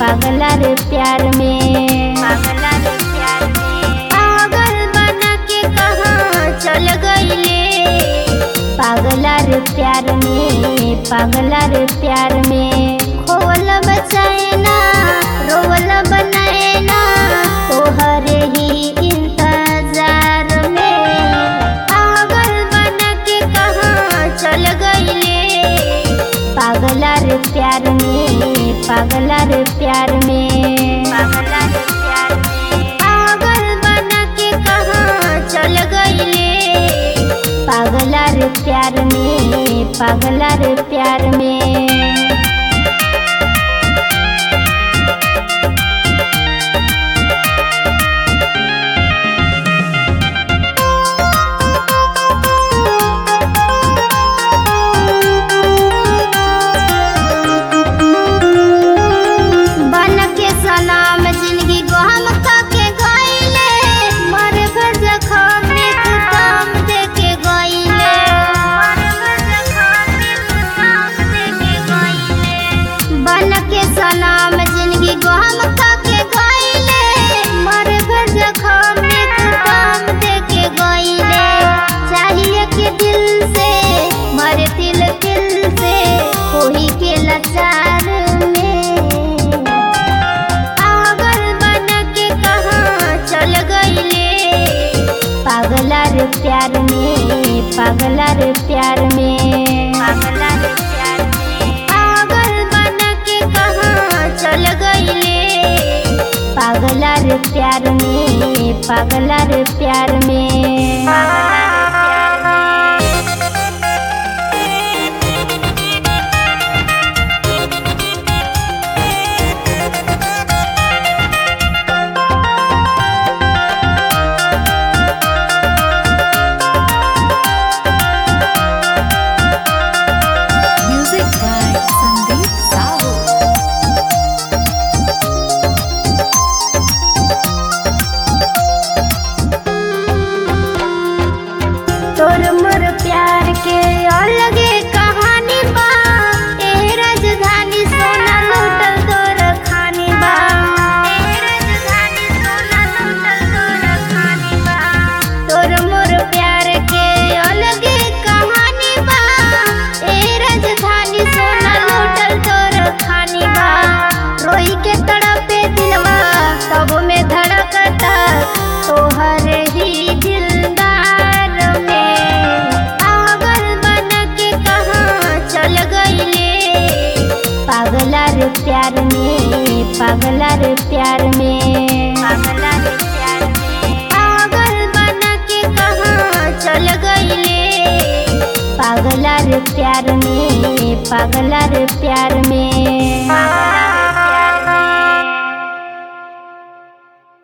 पागला रे प्यार में पागला रे प्यार में पागल बना के कहाँ चल गईले पागला रे प्यार में पागला रे प्यार में खोवल बचाए ना रोवल बनाए ना तोहरे ही इंतजार में पागल बना के कहाँ चल गईले पागला रे प्यार में पागला रे प्यार में पागला रे प्यार में पागल बना के कहाँ चल गईले पागला रे प्यार में पागला रे प्यार में बन के सलाम जिंदगी को हम के गईले मर घर जखम में तू काम दे के गईले बन के सलाम जिंदगी को हम के गईले मर घर जखम में तू काम दे के गईले चाहिए कि दिल से मर दिल दिल से कोई के लाचार में पागल बन के कहाँ चल गईले पागला रे प्यार में पागला रे प्यार में पागला रे प्यार में पागल बन के कहाँ चल गईले पागला रे प्यार में पागला रे प्यार में पागला रे प्यार में Music by Sandeep Sahu. तोर मोर प्यार के अलगे कहानी बा ए राजधानी सोना लूटल तोर खानी बा ए राजधानी सोना लूटल तोर खानी बा तोर मोर प्यार के अलगे कहानी बा ए राजधानी सोना लूटल तोर खानी बा रोई के तड़पे दिलवा तब में धड़कता तोहर ही दिलदार में पागल बन के कहाँ चल गईले पागला रे प्यार में पागला रे प्यार में पागला रे प्यार में पागल बन के कहाँ चल गईले पागला रे प्यार में पागला रे प्यार में पागला रे प्यार